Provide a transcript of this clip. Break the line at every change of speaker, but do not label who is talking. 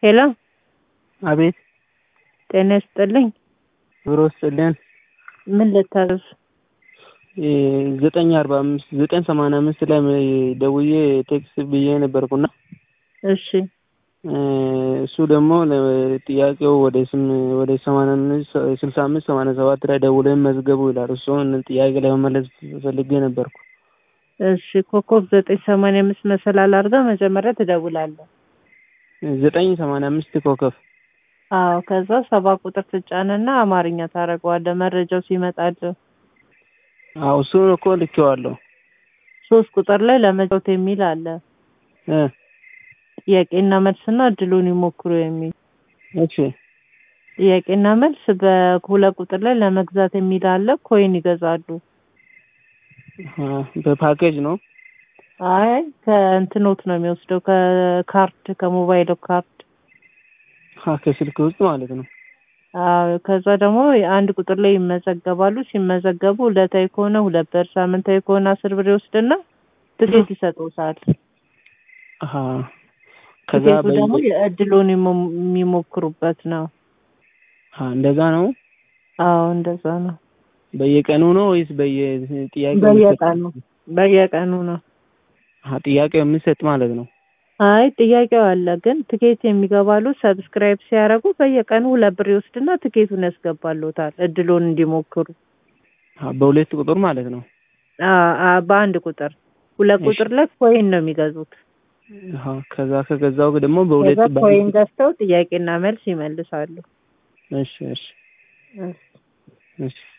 ሄሎ
አቤት
ጤና ይስጥልኝ።
ኑሮ ይስጥልን።
ምን ልታዘዝ?
ዘጠኝ አርባ አምስት ዘጠኝ ሰማንያ አምስት ላይ ደውዬ ቴክስት ብዬ ነበርኩና
እሺ
እሱ ደግሞ ጥያቄው ወደ ስም ወደ ሰማንያ አምስት ስልሳ አምስት ሰማንያ ሰባት ላይ ደውለን መዝገቡ ይላል። እሱን ጥያቄ ለመመለስ ፈልጌ ነበርኩ።
እሺ ኮከብ ዘጠኝ ሰማንያ አምስት መሰላል አድርገህ መጀመሪያ ትደውላለህ።
ዘጠኝ ሰማንያ አምስት ኮከብ
አዎ ከዛ ሰባ ቁጥር ትጫንና አማርኛ ታደርገዋለህ መረጃው ሲመጣልህ።
አዎ እሱን እኮ ልኬዋለሁ።
ሶስት ቁጥር ላይ ለመጫወት የሚል አለ።
እ
ጥያቄና መልስና እድሉን ይሞክሩ የሚል
እሺ
ጥያቄና መልስ በሁለት ቁጥር ላይ ለመግዛት የሚል አለ። ኮይን ይገዛሉ።
አ፣ በፓኬጅ ነው።
አይ ከእንትኖት ነው የሚወስደው ከካርድ ከሞባይል ካርድ
አ፣ ከስልክ ውስጥ ማለት ነው።
አዎ ከዛ ደግሞ አንድ ቁጥር ላይ ይመዘገባሉ። ሲመዘገቡ ዕለታዊ ከሆነ ሁለት ብር፣ ሳምንታዊ ከሆነ አስር ብር ይወስድና ትኬት ይሰጡታል።
አሀ ከዛ
ትኬቱ
በየ-
ደግሞ የእድሉን ይሞ- የሚሞክሩበት ነው።
አ፣ እንደዛ ነው።
አዎ እንደዛ ነው።
በየቀኑ ነው ወይስ በየጥያቄው
በየቀኑ በየቀኑ ነው።
ጥያቄው የሚሰጥ ማለት ነው።
አይ ጥያቄው አለ ግን ትኬት የሚገባሉ ሰብስክራይብ ሲያደርጉ በየቀኑ ሁለት ብር ይወስድና ትኬቱን ያስገባሉታል እድሉን እንዲሞክሩ።
አ፣ በሁለት ቁጥር ማለት ነው።
አ- አ- በአንድ ቁጥር ሁለት
እሺ።
ቁጥር ላይ ኮይን ነው የሚገዙት።
አሀ ከዛ ከገዛው ደግሞ በሁለት
ከዛ
በአንድ
ኮይን ገዝተው ጥያቄና መልስ ይመልሳሉ።
እሺ እሺ
እሺ።
እሺ